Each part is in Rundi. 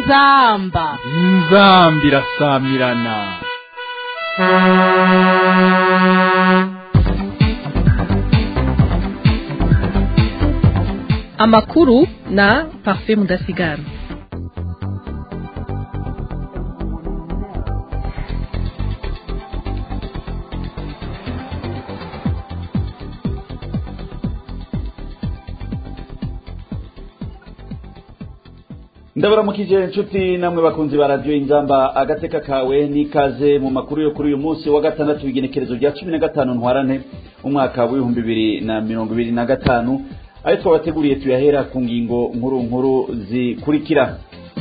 inzamba inzambi irasamirana amakuru na parfait mudasigara ndabaramukije inshuti namwe bakunzi ba radiyo inzamba agateka kawe n'ikaze mu makuru yo kuri uyu munsi wa gatandatu w'igenekerezo rya cumi na gatanu ntwarane umwaka w'ibihumbi bibiri na mirongo ibiri na gatanu ayo twabateguriye tuyahera ku ngingo nkuru nkuru zikurikira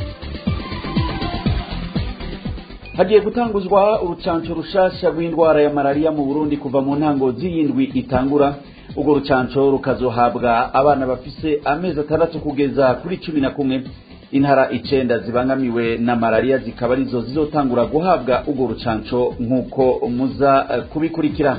hagiye gutanguzwa urucanco rushasha rw'indwara ya malariya mu burundi kuva mu ntango z'iyindwi itangura urwo rucanco rukazohabwa abana bafise amezi atandatu kugeza kuri cumi na kumwe intara icenda zibangamiwe na malariya zikaba arizo zizotangura guhabwa urwo rucanco nk'uko muza eh, kubikurikira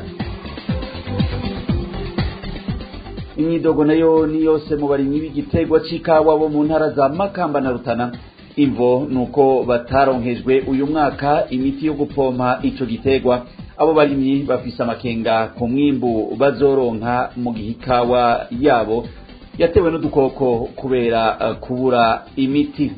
imyidogo nayo ni yose mu barimyi b'igiterwa c'ikawa bo mu ntara za makamba na rutana imvo nuko bataronkejwe uyu mwaka imiti yo gupompa ico giterwa abo barimyi bafise amakenga ku mwimbu bazoronka mu gihe ikawa yabo yatewe n'udukoko kubera uh, kubura imiti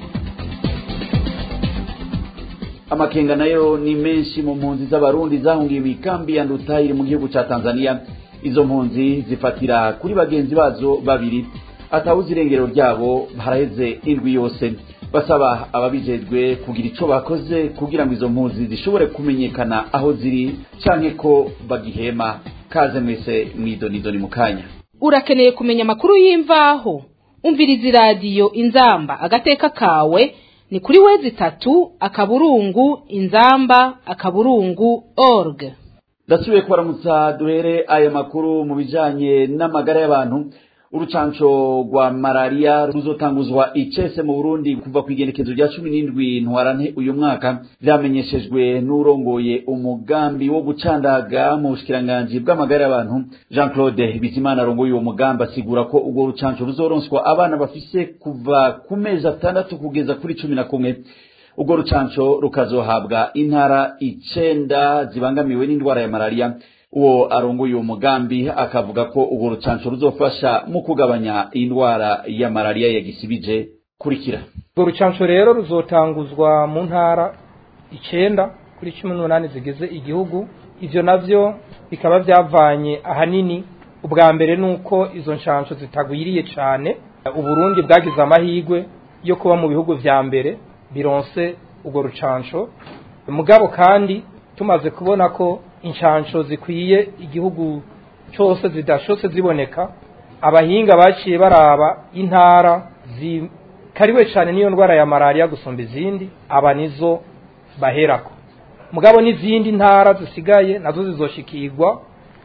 amakenga nayo ni menshi mu mpunzi z'abarundi zahungiye imikambi ya ndutayiri mu gihugu ca tanzania izo mpunzi zifatira kuri bagenzi bazo babiri atawuzi irengero ryabo haraheze indwi yose basaba ababijejwe kugira ico bakoze kugira ngo izo mpunzi zishobore kumenyekana aho ziri canke ko bagihema kaze mwese mwidonidoni mu kanya urakeneye kumenya amakuru y'imvaho umviriza iradiyo inzamba agateka kawe ni kuri wezi itatu akaburungu inzamba akaburungu org ndasubiye kubaramutsa duhere aya makuru mu bijanye n'amagara y'abantu urucanco rwa malariya ruzotanguzwa icese mu burundi kuva ku igenekezo rya cumi n'indwi ntwarante uyu mwaka vyamenyeshejwe n'urongoye umugambi wo gucandaga mu bushikiranganji bw'amagara y'abantu jean claude bizimana arongoye uwo mugambi asigura ko urwo rucanco ruzoronswa abana bafise kuva ku mezi atandatu kugeza kuri cumi na kumwe urwo rucanco rukazohabwa intara icenda zibangamiwe n'indwara ya malariya uwo arongoye uwo mugambi akavuga ko urwo rucanco ruzofasha mu kugabanya indwara ya malariya yagisibije kurikira urwo rucanco rero ruzotanguzwa mu ntara icenda kuri cumi n'umunani zigize igihugu ivyo navyo bikaba vyavanye ahanini ubwa mbere nuko izo nshansho zitagwiriye cane uburundi bwagize amahigwe yo kuba mu bihugu vya mbere bironse urwo rucanco mugabo kandi tumaze kubona ko inshansho zikwiye igihugu cyose zidashose ziboneka abahinga baciye baraba intara zikariwe cyane n'iyo ndwara ya malariya gusumba izindi aba nizo baherako mugabo n'izindi ntara zisigaye nazo zizoshikirwa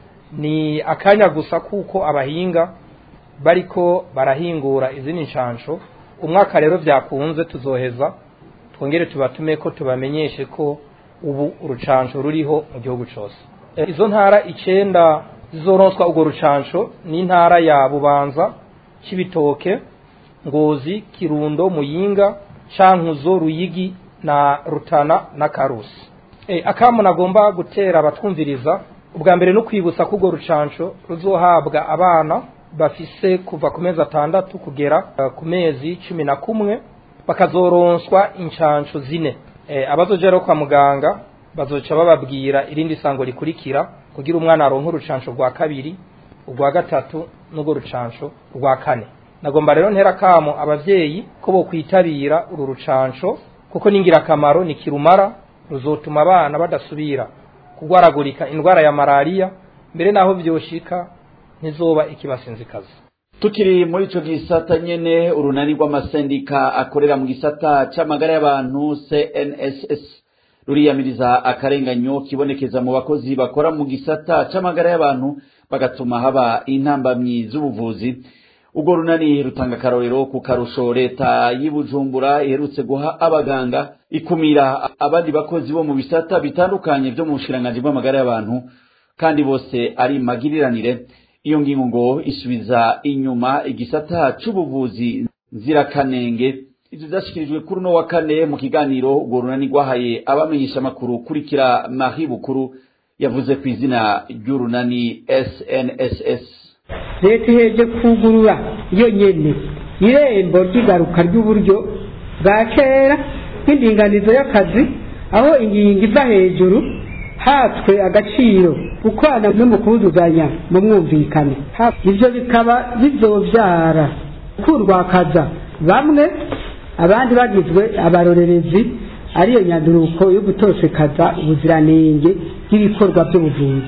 ni akanya gusa kuko abahinga bariko barahingura izindi nshansho umwaka rero byakunze tuzoheza twongere tubatume ko tubamenyeshe ko ubu urucanco ruriho mu gihugu cyose izo ntara icenda zizoronswa urwo rucanco ni intara ya bubanza cibitoke ngozi kirundo muyinga cankuzo ruyigi na rutana na karusi e, akamu nagomba gutera abatwumviriza ubwa mbere no kwibutsa ko urwo rucanco ruzohabwa abana bafise kuva ku mezi atandatu kugera uh, ku mezi cumi na kumwe bakazoronswa inshanco zine abazoja rero kwa muganga bazoca bababwira irindi sango rikurikira kugira umwana aronke urucanco rwa kabiri urwa gatatu n'urwo rucanco rwa kane nagomba rero ntera kamo abavyeyi ko bokwitabira uru rucanco kuko ni ingirakamaro ni kirumara ruzotuma abana badasubira kugwaragurika indwara ya malariya mbere naho vyoshika ntizoba ikibasinzikaza tukiri muri ico gisata nyene urunani rw'amasendika akorera mu gisata c'amagara y'abantu CNSS ruriyamiriza akarenganyo kibonekeza mu bakozi bakora mu gisata c'amagara y'abantu bagatuma haba intambamyi z'ubuvuzi urwo runani rutanga akarorero ku karusho leta y'Ibujumbura iherutse guha abaganga ikumira abandi bakozi bo mu bisata bitandukanye vyo mu bushikiranganji bw'amagara y'abantu kandi bose ari magiriranire iyo ngingo ngo isubiza inyuma igisata c'ubuvuzi nzirakanenge ivyo vyashikirijwe kuri uno wa kane mu kiganiro urwo runani rwahaye abamenyesha amakuru kurikira Marie Bukuru yavuze ku izina ry'urunani SNSS leta iheje kugurura yo nyene irembo ry'igaruka ry'uburyo bwa kera nk'indinganizo y'akazi aho ingingo iva hejuru hatswe agaciro gukorana no mu kuzuzanya mu mwumvikane ivyo bikaba bizovyara kurwakaza bamwe abandi bagizwe abarorerezi ariyo nyanduruko yo gutosekaza ubuziranenge bw'ibikorwa by'ubuvuzi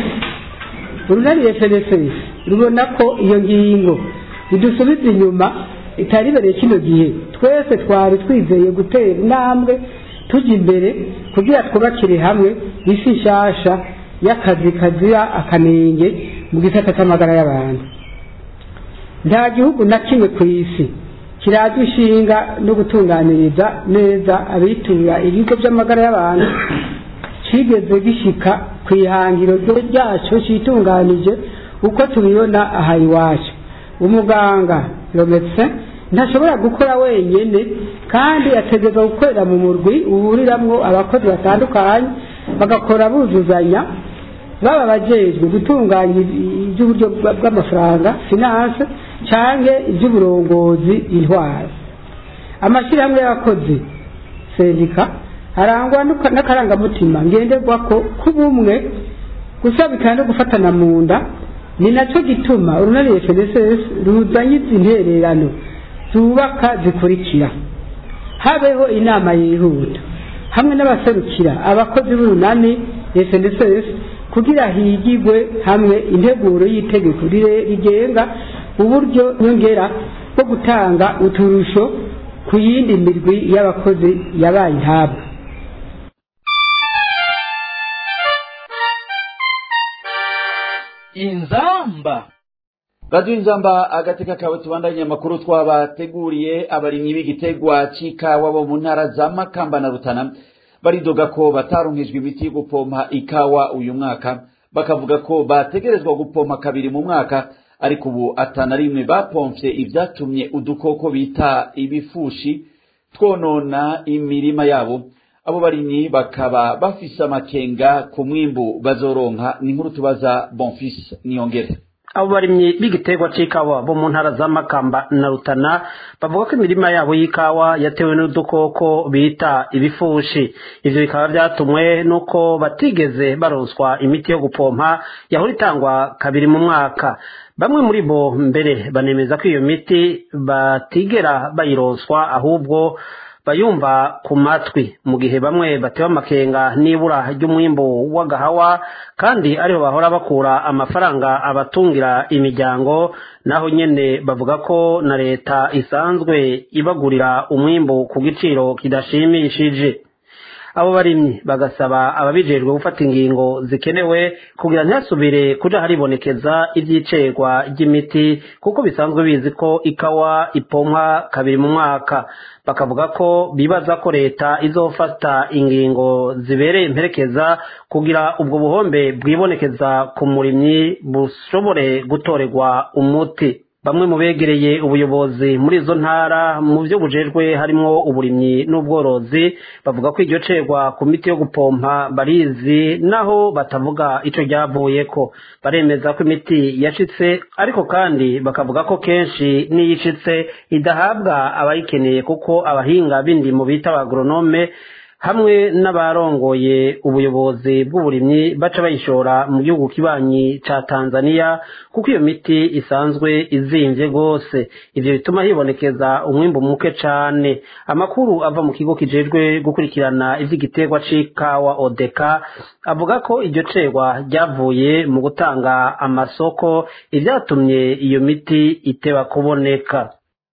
urunani FNSS rubona ko iyo ngingo idusubiza inyuma itari ibereye kino gihe twese twari twizeye gutera intambwe tujya imbere kugira twubakire hamwe isi nshasha y'akazi kazira akanenge mu gisata cy'amagara y'abantu nta gihugu na kimwe ku isi kiraza inshinga no gutunganiriza neza abitura ibigo by'amagara y'abantu kigeze gishika ku ihangiro ryacu citunganije uko tubibona aha iwacu umuganga rometse ntashobora gukora wenyine kandi ategereza gukorera mu murwi uhuriramwo abakozi batandukanye bagakora buzuzanya baba abajejwe gutunganya iby'uburyo bw'amafaranga finance canke iby'uburongozi intwaro amashyirahamwe y'abakozi sendika arangwa n'akarangamutima ngenderwako k'ubumwe gusabikana no gufatana mu nda ni nacyo gituma urunani FNSS ruzanye izi ntererano zubaka zikurikira habeho inama yihuta hamwe n'abaserukira abakozi b'urunani FNSS kugira higigwe hamwe integuro y'itegeko rigenga uburyo nyongera bwo gutanga uturusho ku yindi mirwi y'abakozi yabaye intabwa inzamba radiyo inzamba agateka kawe tubandanye amakuru twabateguriye abarimyi b'igitegwa c'ikawa bo mu ntara za makamba na rutana baridoga ko bataronkejwe imiti yo gupompa ikawa uyu mwaka bakavuga ko bategerezwa gupompa kabiri mu mwaka ariko ubu atana rimwe bapomfye ivyatumye udukoko bita ibifushi twonona imirima yabo abo barimyi bakaba bafise amakenga ku mwimbu bazoronka ni nkuru tubaza bonfis niyongere abo barimyi b'igiterwa c'ikawa bo mu ntara za makamba na rutana bavuga ko imirima yabo y'ikawa yatewe n'udukoko bita ibifushi ivyo bikaba vyatumwe n'uko batigeze baronswa imiti yo gupompa yahora itangwa kabiri mu mwaka bamwe muri bo mbere banemeza ko iyo miti batigera bayironswa ahubwo bayumva ku matwi mu gihe bamwe batewe amakenga n'ibura ry'umwimbu w'agahawa kandi ariho bahora bakura amafaranga abatungira imiryango naho nyene bavuga ko na leta isanzwe ibagurira umwimbu ku giciro kidashimishije abo barimyi bagasaba ababijejwe gufata ingingo zikenewe kugira ntihasubire kuja haribonekeza ivy'icerwa ry'imiti kuko bisanzwe bizi ko ikawa ipompwa kabiri mu mwaka bakavuga ko bibaza ko leta izofata ingingo zibereye imperekeza kugira ubwo buhombe bwibonekeza ku murimyi bushobore gutorerwa umuti bamwe mu begereye ubuyobozi muri izo ntara mu byo bujejwe harimwo uburimyi n'ubworozi bavuga ko iryo cerwa ku miti yo gupompa barizi naho batavuga ico ryavuyeko baremeza ko imiti yashitse ariko kandi bakavuga ko kenshi n'iyishitse idahabwa abayikeneye kuko abahinga b'indimo bita abagoronome hamwe n'abarongoye ubuyobozi bw'uburimyi baca bayishora mu gihugu kibanyi ca Tanzania kuko iyo miti isanzwe izimvye gose ivyo bituma hibonekeza umwimbu muke cane amakuru ava mu kigo kijejwe gukurikirana ivy'igiterwa c'ikawa odeka avuga ko iryo cerwa ryavuye mu gutanga amasoko ivyatumye iyo miti iteba kuboneka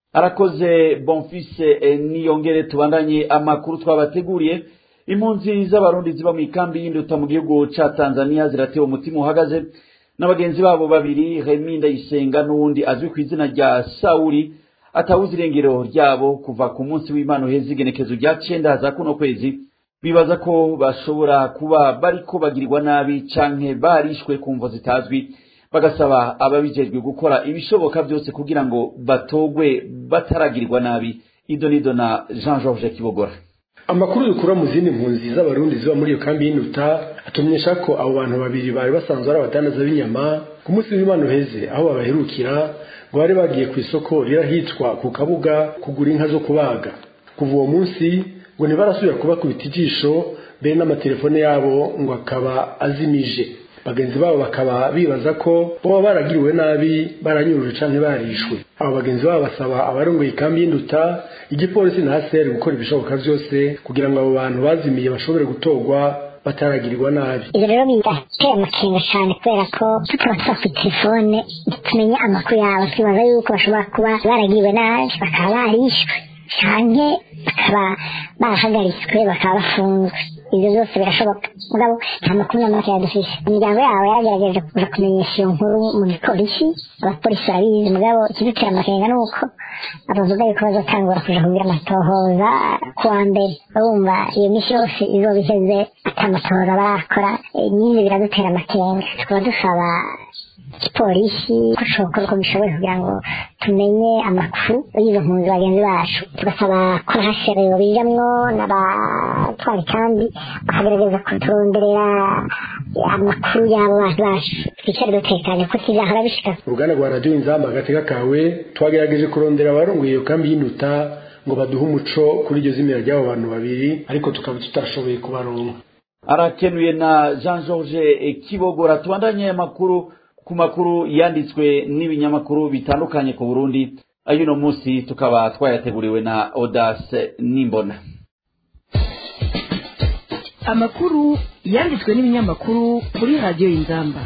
arakoze bonfise niyongere tubandanye amakuru twabateguriye impunzi z'abarundi ziba mu ikambi y'induta mu gihugu ca tanzania ziratewe umutima uhagaze n'abagenzi babo babiri remi ndayisenga n'uwundi azwi ku izina rya sawuri atawuze irengero ryabo kuva ku munsi w'imana uheze igenekezo rya cenda za kuno kwezi bibaza ko bashobora kuba bariko bagirirwa nabi canke barishwe ku mvo zitazwi bagasaba ababijejwe gukora ibishoboka byose kugira ngo batogwe bataragirirwa nabi idonido na jean georges kibogora amakuru dukura mu zindi mpunzi z'abarundi ziba muri iyo kambi y'induta atumenyesha ko abo bantu babiri bari basanzwe ari abadandaza b'inyama ku munsi w'imana uheze aho babaherukira ngo bari bagiye ku isoko rirahitwa ku kabuga kugura inka zo kubaga kuva uwo munsi ngo ntibarasubira kubakubita ijisho mbere n'amatelefone yabo ngo akaba azimije bagenzi babo bakaba bibaza ko baba baragiriwe nabi baranyuruje canke barishwe abo bagenzi babo basaba abarongoye ikambi y'induta igipolisi na haseri gukora ibishoboka vyose kugira ngo abo bantu bazimiye bashobore gutorwa bataragirirwa nabi ibyo rero birateye amakenga cyane kubera ko tutaba twafite telefone ntitumenye amakuru yabo twibaza yuko bashobora kuba baragiriwe nabi bakaba barishwe canke bakaba barahagaritswe bakaba bafunzwe ibyo byose birashoboka mugabo nta makuru n'amake yadufise imiryango yabo yaragerageje kuza kumenyesha iyo nkuru mu gipolisi abapolisi barabizi mugabo ikidutera amakenga ni uko abavuga yuko bazotangura kuja kugira amatohoza kuwa mbere urumva iyo misi yose izoba iheze ata amatohoza barakora nyine biradutera amakenga tukaba dusaba igipolisi ko cokora uko gishoboye kugira ngo tumenye amakuru y'izo mpunzi bagenzi bacu tugasaba ko hashere bijamwo n'abatwara ikambi bakagerageza kuturonderera amakuru y'abo bantu bacu twicare dutekanye ko kizahora bishika uruganda rwa radiyo inzamba agateka kawe twagerageje kurondera abarongoye iyo kambi y'induta ngo baduhe umuco kuri iryo zimira ry'abo bantu babiri ariko tukaba tutashoboye kubaronka arakenuye na jean georges kibogora tubandanye amakuru ku makuru yanditswe n'ibinyamakuru bitandukanye ku burundi ay'uno munsi tukaba twayateguriwe na odase nimbona amakuru yanditswe n'ibinyamakuru kuri radiyo y'inzamba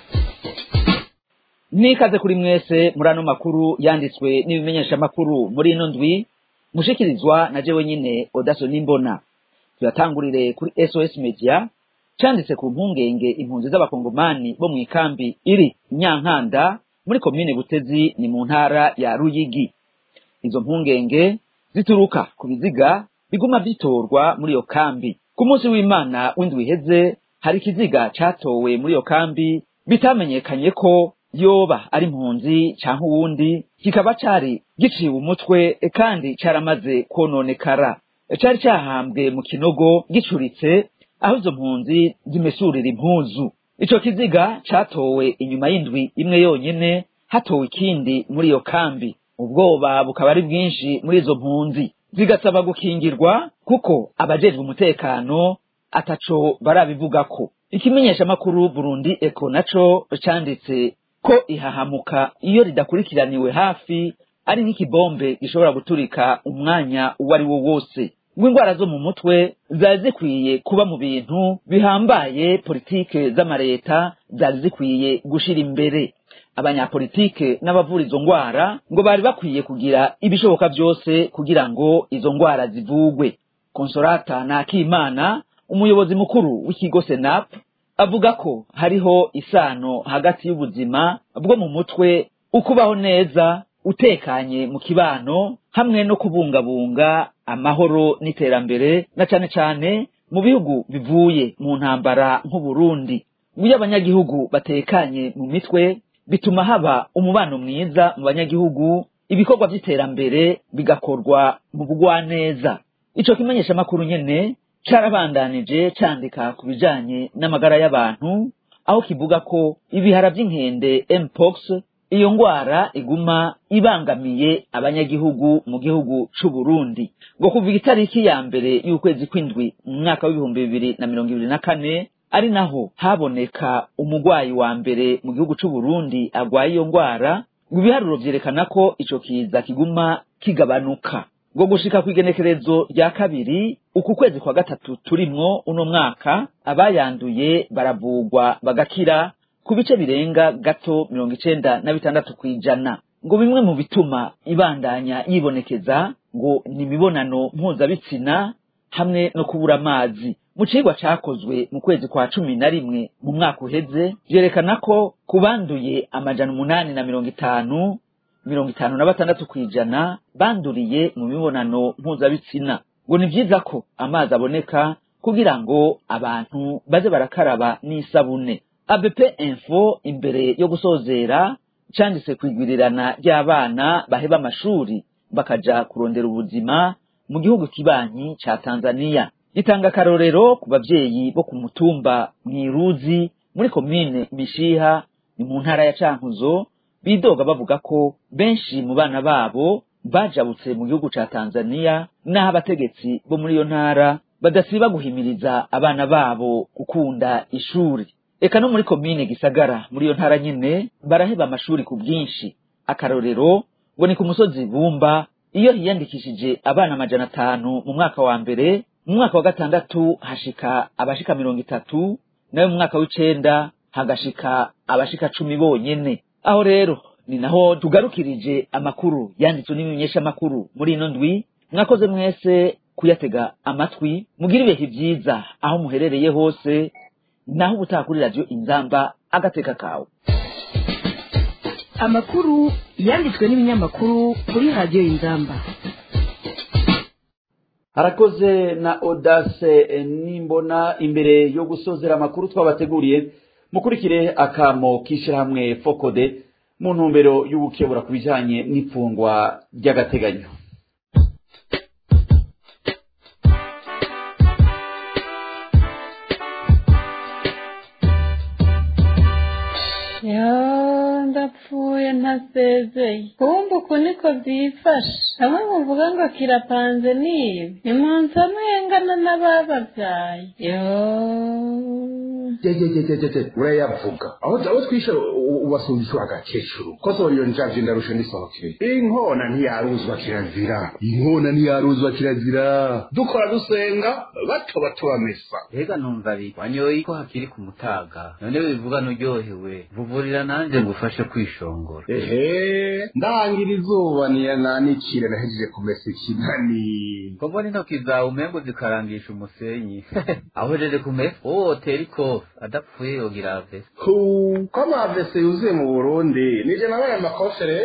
nikaze kuri mwese muri ano makuru yanditswe n'ibimenyeshamakuru muri ino ndwi mushikirizwa na jewe nyine odaso nimbona tuyatangurire kuri sos media canditse ku mpungenge impunzi z'abakongomani bo mu ikambi iri nyankanda muri komine butezi ni mu ntara ya ruyigi izo mpungenge zituruka ku biziga biguma bitorwa muri iyo kambi ku munsi w'imana w'indwi iheze hari ikiziga catowe muri iyo kambi bitamenyekanye ko yoba ari impunzi canke uwundi kikaba cari giciwe umutwe kandi caramaze kononekara cari cahambwe mu kinogo gicuritse aho izo mpunzi zimesurira impuzu ico kiziga catowe inyuma y'indwi imwe yonyene hatowe ikindi muri iyo kambi ubwoba bukaba ari bwinshi muri izo mpunzi zigasaba gukingirwa kuko abajejwe umutekano ataco barabivugako ikimenyeshamakuru burundi eko naco canditse ko ihahamuka iyo ridakurikiraniwe hafi ari nk'ikibombe gishobora guturika umwanya uwo ari wo wose ngo indwara zo mu mutwe zari zikwiye kuba mu bintu bihambaye politike z'amareta zari zikwiye gushira imbere abanyapolitike n'abavura izo ndwara ngo bari bakwiye kugira ibishoboka byose kugira ngo izo ndwara zivugwe konsolata nakimana umuyobozi mukuru w'ikigo senap avuga ko hariho isano hagati y'ubuzima bwo mu mutwe ukubaho neza utekanye mu kibano hamwe no kubungabunga amahoro n'iterambere na cane cane mu bihugu bivuye mu ntambara nk'uburundi iyo abanyagihugu batekanye mu mitwe bituma haba umubano mwiza mu banyagihugu ibikorwa by'iterambere bigakorwa mu bugwaneza ico kimenyeshamakuru nyene carabandanije candika ku bijanye n'amagara y'abantu aho kivuga ko ibihara vy'inkende mpox iyo ngwara iguma ibangamiye abanyagihugu mu gihugu c'uburundi ngo kuva itariki ya mbere y'ukwezi kw'indwi mu mwaka w'ibihumbi bibiri na mirongo ibiri na kane ari naho haboneka umugwayi wa mbere mu gihugu c'uburundi agwaye iyo ngwara ngo ibiharuro vyerekana ko ico kiza kiguma kigabanuka ngo gushika kw'igenekerezo rya kabiri uku kwezi kwa gatatu turimwo uno mwaka abayanduye baravugwa bagakira ku bice birenga gato mirongo icenda na bitandatu kw'ijana ngo bimwe mu bituma ibandanya yibonekeza ngo ni imibonano mpuzabitsina hamwe no kubura amazi mu cigwa cakozwe mu kwezi kwa cumi na rimwe mu mwaka uheze vyerekana ko ku banduye amajana umunani na mirongo itanu mirongo itanu na batandatu kw'ijana banduriye mu mibonano mpuzabitsina ngo ni vyiza ko amazi aboneka kugira ngo abantu baze barakaraba n'isabune abp info imbere yo gusozera canditse kwigwirirana ry'abana baheba amashuri bakaja kurondera ubuzima mu gihugu kibanyi ca tanzaniya gitanga akarorero ku bavyeyi bo ku mutumba mwiruzi muri komine mishiha ni mu ntara ya cankuzo bidoga bavuga ko benshi mu bana babo bajabutse mu gihugu ca tanzaniya n'aho abategetsi bo muri iyo ntara badasiba guhimiriza abana babo gukunda ishuri eka no muri komine gisagara muri iyo ntara nyene baraheba amashuri ku bwinshi akarorero ngo ni ku musozi bumba iyo hiyandikishije abana amajana atanu mu mwaka wa mbere mu mwaka wa gatandatu hashika abashika mirongo itatu nayo mu mwaka w'icenda hagashika abashika cumi bonyene aho rero ni naho tugarukirije amakuru yanditswe n'ibimenyeshamakuru muri ino ndwi mwakoze mwese kuyatega amatwi mugira ibihe vyiza aho muherereye hose naho ubutaha kuri radiyo inzamba agateka kawe amakuru yanditswe n'ibinyamakuru kuri radiyo inzamba harakoze na odase nimbona imbere yo gusozera amakuru twabateguriye mukurikire akamo k'ishyirahamwe fokode mu ntumbero y'ubukebura ku bijyanye n'ifungwa ry'agateganyo ndapfuye ntasezeye kumva uku niko byifashe bamwe muvuga ngo kirapanze nibi nimunsi amwengana n'abababyaye jejejejeje urayavuga aho aho twishe ubasumbisha agakecuru ko soriyo njaje ndarusha ndisohokeye inkona ntiyaruzwa kirazira inkona ntiyaruzwa kirazira dukora dusenga bato bato bamesa Ega numva ari wanyoye ko hakiri ku mutaga none wivuga nuryohewe vuvurira nanje ngufashe kwishongora ehe ndangira izuba niyanikire nahejeje kumesa ikinani ko mbona intoki zawe umengo zikarangisha umusenyi aho jeje kumesa wowe tera ikofi adapfuye yogira vese hu ko amavese yuzuye mu burundi nije nabaye amakofere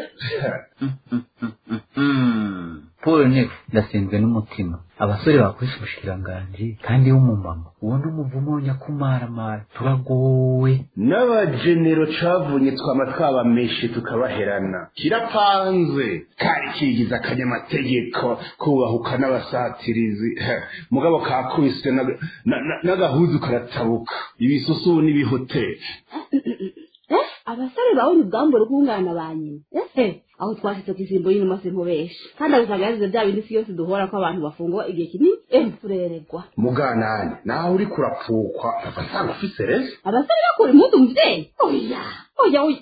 paul niwe ndasinzwe n'umutima abasore bakoresha ubushikiranganji kandi w'umumama uwo ni umuvumo nyakumaramara turagowe n'abajenero cavunye twama twabameshe tukabaherana kirapanze kari kigize akanyamategeko kubahuka n'abasatirizi mugabo kakubiswe n'aga- na- na- n'agahuzu karatabuka ibisusu n'ibihoteli abasore bawundi ubwambure bw'umwana ba nyina ese aho twashitse ku isimbo y'inuma sinkubesha kandi abusanga yazize bya bindi si yose duhora ko abantu bafungwa igihe kinini ehe tureregwa muganane nawe uriko urapfukwa ava nsanga ufise rese abasore bakura impundu muvyeyi oya oya oya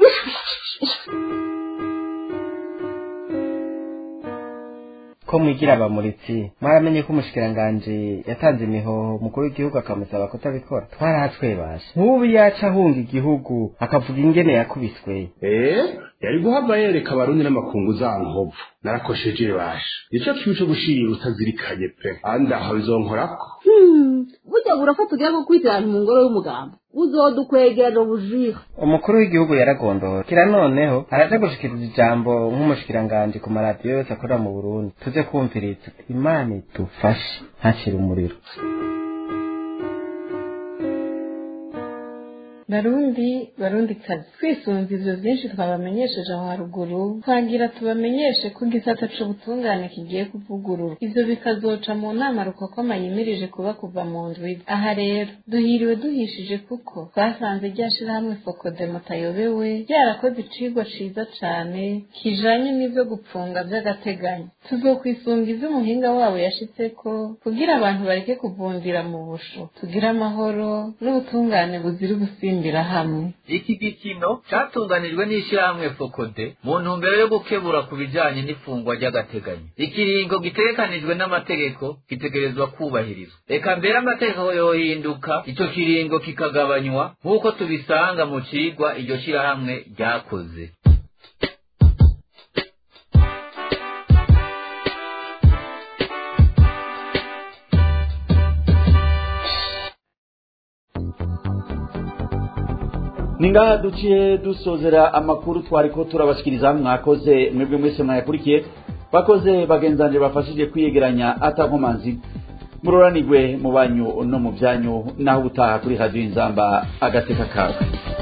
ko mwigira abamuritsi mwaramenye ko umushikiranganji yatanze imihoho mukuru w'igihugu akamusaba kutabikora twaratwebashe nk'ubu yaca ahunga igihugu akavuga ingene yakubiswe eh yari guhava yereka abarundi n'amakungu za nkovu narakosheje basha ico kibi co gushirira utazirikanye pe andi aho bizonkorako Hmm, burya burafata ugira gukwitirana mu ngoro y'umugamba uzodukwegera ubujira umukuru w'igihugu yaragondowe kira noneho araja gushikiriza ijambo nk'umushikiranganji ku maradiyo yose akorera mu burundi tuze kumviriza imana idufashe ntacire umuriro barundi barundi kazi twisunze ivyo vyinshi twabamenyesheje aho haruguru twagira tubamenyeshe ko igisata c'ubutungane kigiye kuvugurura ivyo bikazoca mu nama rukokoma yimirije kuba kuva mu ndwi aha rero duhiriwe duhishije kuko twasanze rya shirahamwe fokode mutayobewe ryarakoze icigwa ciza cane kijanye n'ivyo gupfunga vy'agateganyo tuzokwisunga ivyo umuhinga wabo yashitseko kugira abantu bareke kuvundira mu busho tugire amahoro n'ubutungane buzira ugusimbira hamwe iki gikino catunganijwe n'ishyirahamwe fokode mu ntumbero yo gukebura ku bijanye n'ifungwa ry'agateganyo ikiringo gitegekanijwe n'amategeko gitegerezwa kubahirizwa reka mbere amategeko yohinduka ico kiringo kikagabanywa nk'uko tubisanga mu cigwa iryo shyirahamwe ryakoze ni ngaha duciye dusozera amakuru twari ko turabashikiriza mwakoze mwebwe mwese mwayakurikiye bakoze bagenzanje bafashije kwiyegeranya atankomanzi muroranirwe mu banyu no mu byanyu naho ubutaha kuri radiyo inzamba agateka kawe